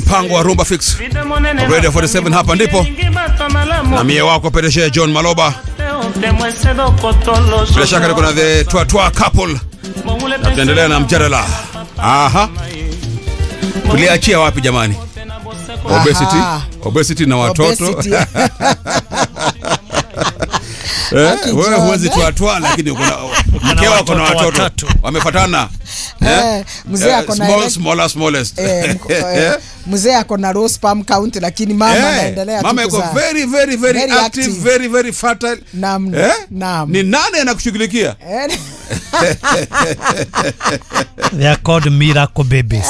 mpango wa Rumba Fix Radio 47 hapa ndipo na mie wako Pedeshe John Maloba. Bila shaka niko na the Twa Twa couple na tunaendelea na mjadala. Aha, tuliachia wapi jamani? Obesity, Aha. obesity na watoto Obesity. Eh, Aki wewe John. huwezi twatwa lakini uko na mkeo ako na watoto watoto watatu. wamefatana Eh, mzee ako na small ile- smaller smallest Eh, mko- eh, mzee ako na low sperm count lakini mama Eh, anaendelea mama tu yuko kuzaa. very very very, Very active, active. very very fertile Naam, eh? naam. ni nani anakushughulikia Eh, They are called miracle babies.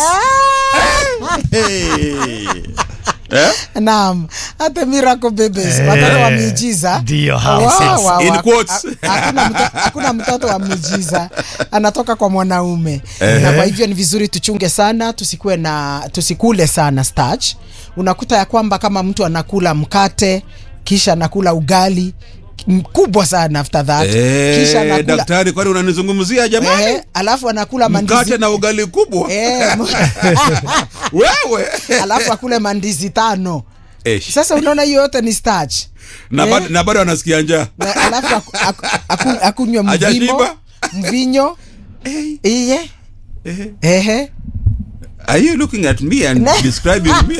eh? Naam, hata miracle babies Eh, watoto wa miujiza. ndio hao Wa- sasa. wa- wa- In quotes. ha- Hakuna mto- hakuna mtoto wa miujiza anatoka kwa mwanaume, na kwa hivyo ni vizuri tuchunge sana, tusikue na tusikule sana starch. Unakuta ya kwamba kama mtu anakula mkate kisha anakula ugali mkubwa sana after that kisha Eh, anakula daktari kwani unanizungumzia jamani eh, alafu anakula mkate mandizi na ugali kubwa eh, mu- wewe alafu akule mandizi tano. Eh, Sasa unaona hiyo yote ni starch. na eh. bado- na bado anasikia njaa Na alafu aku- aku- aku- akunywe mvimo Hajashiba? mvinyo iye ehe are you looking at me and Ne. describing me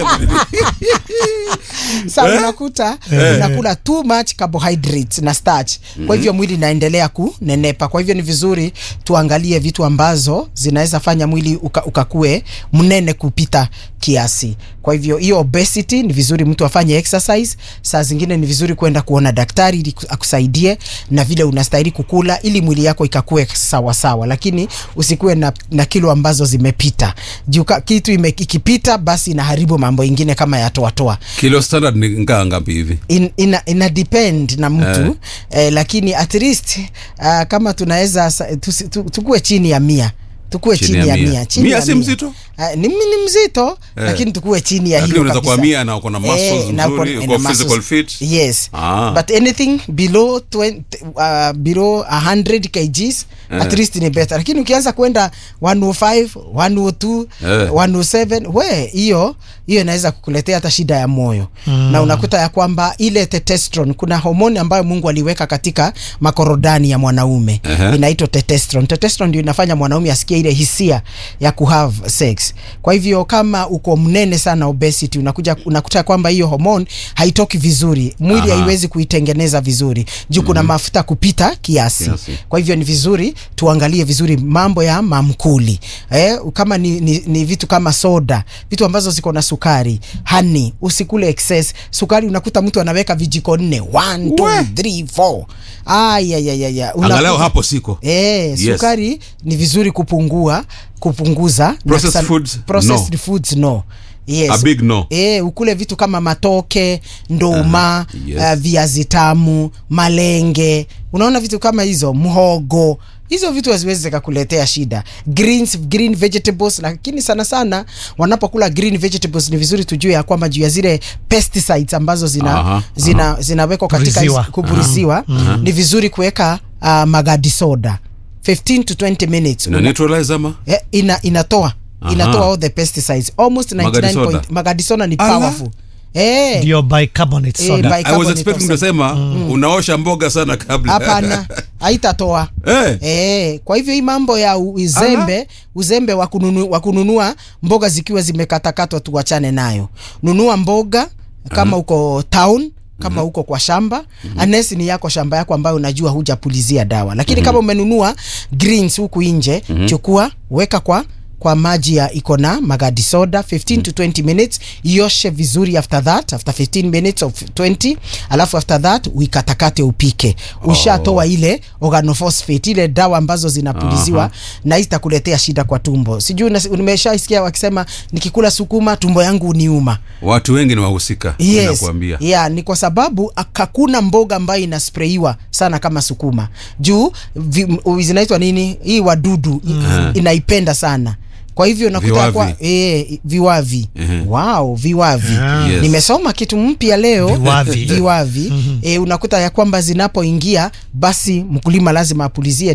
sa Eh? unakuta unakula too much carbohydrates na starch kwa hivyo mwili inaendelea kunenepa kwa hivyo ni vizuri tuangalie vitu ambazo zinaweza fanya mwili uka, ukakue mnene kupita kiasi kwa hivyo hiyo obesity ni vizuri mtu afanye exercise saa zingine ni vizuri kwenda kuona daktari ili ku- akusaidie na vile unastahili kukula ili mwili yako ikakue sawa sawa lakini usikuwe na, na kilo ambazo zimepita juu ka- kitu ime, ikipita basi inaharibu mambo ingine kama ya toatoa kilo standard ni ngaa ngapi hivi in, ina, ina depend na mtu eh. lakini at least uh, kama tunaweza sa- tusi- tu- tukue chini ya mia tukue chini, ya mia, chini Mia ya si mzito? Uh, ni, ni mzito lakini tukue chini ya Lakini hiyo unaweza kuwa kabisa. mia na uko na muscles na uko- nzuri, na uko muscles. physical fit. yes Ah. but anything below 20, uh, below 100 kgs at least ni better lakini ukianza kwenda 105 102 Eh. 107 we hiyo hiyo inaweza kukuletea hata shida ya moyo mm. na unakuta ya kwamba ile testosterone kuna homoni ambayo Mungu aliweka katika makorodani ya mwanaume Ehe. inaitwa testosterone testosterone ndio inafanya mwanaume asikie ile hisia ya kuhave sex kwa hivyo kama uko mnene sana obesity unakuja unakuta kwamba hiyo hormone haitoki vizuri mwili Aha. haiwezi kuitengeneza vizuri juu kuna mafuta kupita kiasi. Kiasi. kwa hivyo ni vizuri tuangalie vizuri mambo ya mamkuli eh, kama ni, ni, ni vitu kama soda vitu ambazo ziko na sukari hani usikule excess sukari unakuta mtu anaweka vijiko nne 1 2 3 4 ayayayaya angalau hapo siko Eh, Yes. sukari ni vizuri kupungua kupunguza na Processed sana- foods, processed no. foods no Yes. A big no. Eh, ukule vitu kama matoke nduma yes. uh, viazi tamu malenge unaona vitu kama hizo mhogo hizo vitu haziwezi zikakuletea shida greens green vegetables lakini sana sana wanapokula green vegetables ni vizuri tujue ya kwamba juu ya zile pesticides ambazo zina Aha, zina zinawekwa katika Puriziwa. hizi- kupuriziwa ni vizuri kuweka uh, magadi soda 15 to 20 minutes ina neutralize ama Eh, ina, inatoa Aha. inatoa all the pesticides almost 99 Magadi soda. point magadi soda ni Ala. powerful eh Ndio bicarbonate Eh, soda. bi- I was carbonate expecting of soda. kusema unaosha mboga sana kabla hapana haitatoa Eh. Eh, kwa hivyo hii mambo ya u- uzembe uzembe wa kununu, wa kununua mboga zikiwa zimekatakatwa tuwachane nayo nunua mboga kama uko town kama uko kwa shamba unless ni yako shamba yako ambayo unajua hujapulizia dawa lakini kama umenunua greens huku nje chukua weka kwa kwa maji ya iko na magadi soda 15 to 20 minutes ioshe vizuri after that after 15 minutes of 20 alafu after that uikatakate upike ushatoa ile organophosphate ile dawa ambazo zinapuliziwa Aha. na hii itakuletea shida kwa tumbo sijui unas- umeshaisikia wakisema nikikula sukuma tumbo yangu uniuma watu wengi ni wahusika yes. nakuambia yeah, ni kwa sababu ak- hakuna mboga ambayo inasprayiwa sana kama sukuma juu vi, u- zinaitwa nini hii wadudu i- inaipenda sana kwa hivyo nakuta Viwavi. kwa e, viwavi Ehe. wow viwavi Ah. Yes. nimesoma kitu mpya leo Viwavi. viwavi e, unakuta ya kwamba zinapoingia basi mkulima lazima apulizie nini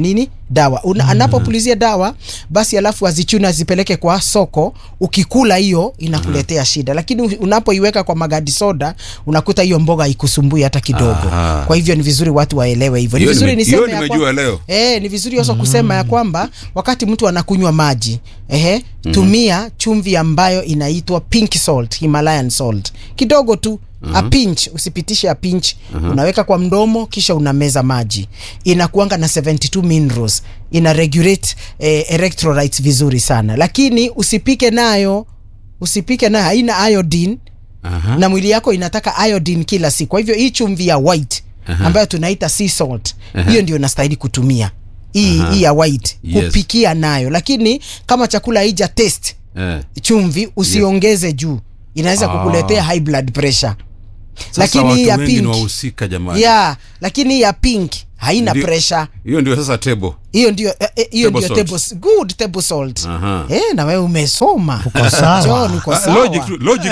dawa Una, anapopulizia dawa basi alafu azichune azipeleke kwa soko ukikula hiyo inakuletea shida lakini u- unapoiweka kwa magadi soda unakuta hiyo mboga haikusumbui hata kidogo Aha. kwa hivyo ni vizuri watu waelewe hivyo ni Hiyo vizuri nime- niseme hiyo ya nimejua kwa- leo. Eh, ni vizuri also kusema ya kwamba wakati mtu anakunywa maji ehe, tumia chumvi ambayo inaitwa pink salt, Himalayan salt kidogo tu a pinch, usipitishe a pinch unaweka kwa mdomo kisha unameza maji, inakuanga na 72 minerals, ina regulate eh, electrolytes vizuri sana, lakini usipike nayo, usipike nayo, haina iodine Aha. na mwili yako inataka iodine kila siku. Kwa hivyo hii chumvi ya white ambayo tunaita sea salt, hiyo ndio unastahili kutumia hii hii ya white Yes. kupikia nayo, lakini kama chakula haija taste Eh. chumvi usiongeze juu, inaweza Ah. kukuletea high blood pressure. Sasa Lakini hii watu ya wengi ni pink wahusika jamani. yeah, lakini hii ya pink haina Ndio- pressure Hiyo ndio sasa tebo. hiyo ndio eh, eh, hiyo Table ndio salt. table good table salt. Aha. Eh, na wewe umesoma. Uko sawa. John, uko Ah, sawa. Logic tu, logic.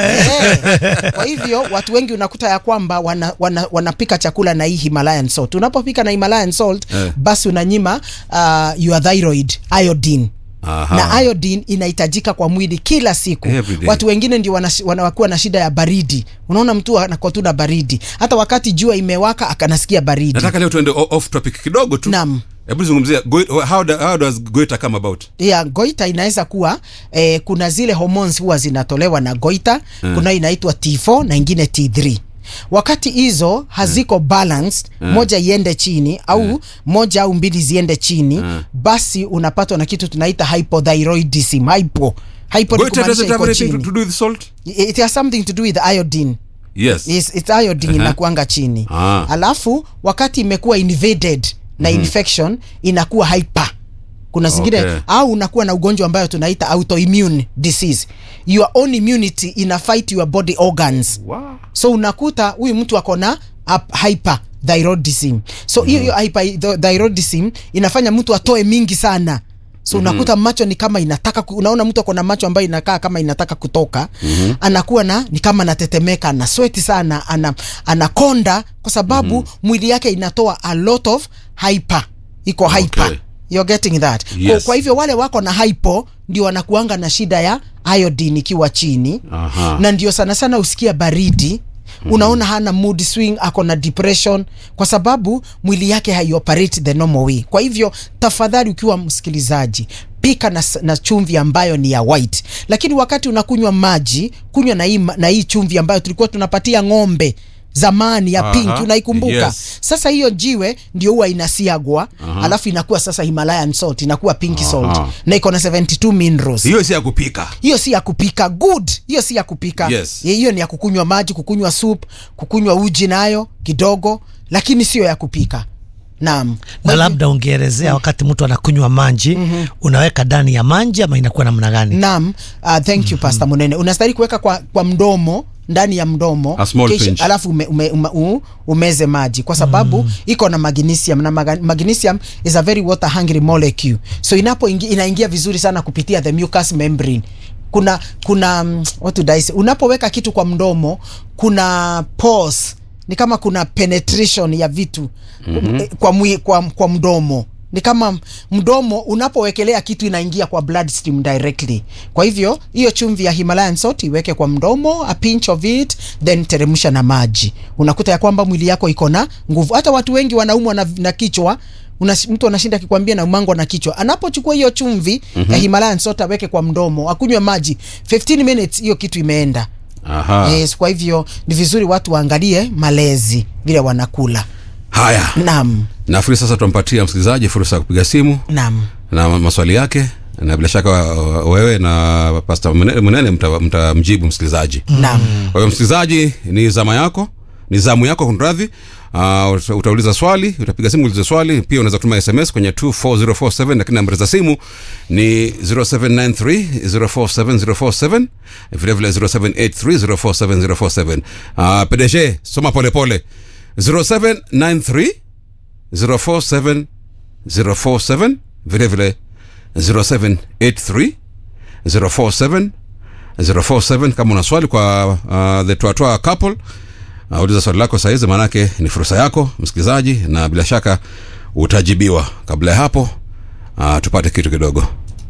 Eh, kwa hivyo watu wengi unakuta ya kwamba wana, wana, wanapika chakula na hii Himalayan salt. Unapopika na Himalayan salt Eh. basi unanyima uh, your thyroid iodine Aha. na iodine inahitajika kwa mwili kila siku. Every day. Watu wengine ndio wana- wanakuwa na shida ya baridi. Unaona mtu anakuwa tu na baridi, hata wakati jua imewaka akanasikia baridi. Nataka leo tuende o- off topic kidogo tu. Naam. Hebu zungumzia goi- how, do- how does goita come about? ya goita inaweza kuwa eh, kuna zile hormones huwa zinatolewa na goita mm. kuna inaitwa T4 na ingine T3 wakati hizo haziko balanced moja iende chini au moja au mbili ziende chini basi unapatwa na kitu tunaita hypothyroidism hypo hypo ni Goita kumaanisha doesn't have iko anything to, chini to do with salt? it has something to do with iodine Yes. Yes, it's iodine inakuanga chini Ah. alafu wakati imekuwa invaded na infection inakuwa hyper kuna zingine Okay. au unakuwa na ugonjwa ambayo tunaita autoimmune disease your own immunity ina fight your body organs Wow. so unakuta huyu mtu ako na ap- hyperthyroidism so hiyo hiyo hyperthyroidism inafanya mtu atoe mingi sana so unakuta macho ni kama inataka ku, unaona mtu ako na macho ambayo inakaa kama inataka kutoka anakuwa na ni kama anatetemeka ana sweti sana ana anakonda kwa sababu mwili yake inatoa a lot of hyper iko hyper Okay. You're getting that kwa, Yes. kwa hivyo wale wako na hypo ndio wanakuanga na shida ya iodine ikiwa chini Aha. na ndio sana sana usikia baridi unaona hana mood swing ako na depression kwa sababu mwili yake haioperate the normal way kwa hivyo tafadhali ukiwa msikilizaji pika na, s- na chumvi ambayo ni ya white lakini wakati unakunywa maji kunywa na hii, ma- na hii chumvi ambayo tulikuwa tunapatia ng'ombe zamani ya Aha, pink unaikumbuka yes. sasa hiyo jiwe ndio huwa inasiagwa alafu inakuwa sasa Himalayan salt inakuwa pink salt na iko na 72 minerals Hiyo si ya kupika. hiyo si ya kupika good hiyo si ya kupika Yes. hiyo ni ya kukunywa maji kukunywa soup kukunywa uji nayo kidogo lakini sio ya kupika naam na labda ungeelezea wakati mtu anakunywa maji unaweka ndani ya maji ama inakuwa namna gani naam uh, thank you pastor munene unastahili kuweka kwa, kwa mdomo ndani ya mdomo A small pinch. alafu ume, ume, ume, u, umeze maji kwa sababu iko na magnesium na maga- magnesium is a very water hungry molecule so inapo ingi, inaingia vizuri sana kupitia the mucous membrane kuna kuna mm, what do I say? unapoweka kitu kwa mdomo kuna pores ni kama kuna penetration ya vitu mm-hmm. kwa, mwi, kwa, kwa mdomo ni kama mdomo unapowekelea kitu inaingia kwa bloodstream directly kwa hivyo hiyo chumvi ya himalayan salt iweke kwa mdomo a pinch of it then teremsha na maji unakuta ya kwamba mwili yako iko na nguvu hata watu wengi wanaumwa na, na kichwa Una, mtu anashinda akikwambia na umango na kichwa anapochukua hiyo chumvi mm-hmm. ya himalayan salt aweke kwa mdomo akunywe maji 15 minutes hiyo kitu imeenda Aha. yes, kwa hivyo ni vizuri watu waangalie malezi vile wanakula Haya. naam Nafikiri sasa tumpatia msikilizaji fursa ya kupiga simu naam na maswali yake na bila shaka uh, wewe na Pastor Munene Munene mta- mtamjibu msikilizaji. naam Kwa hiyo msikilizaji, ni zama yako, ni zamu yako kunradhi. Uh, uta- utauliza swali, utapiga simu ulize swali. Pia unaweza kutuma SMS kwenye 24047 lakini nambari za simu ni 0793047047 vile vile 0783047047. Uh, PDG soma pole pole 0793 047 047 vile vile 0783 047 047 kama una swali kwa uh, the Twatwa couple uh, uliza swali lako sahizi maanake ni fursa yako msikilizaji na bila shaka utajibiwa kabla ya hapo uh, tupate kitu kidogo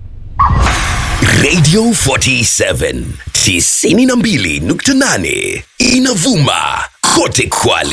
Radio 47 92.8 inavuma kote Kwale.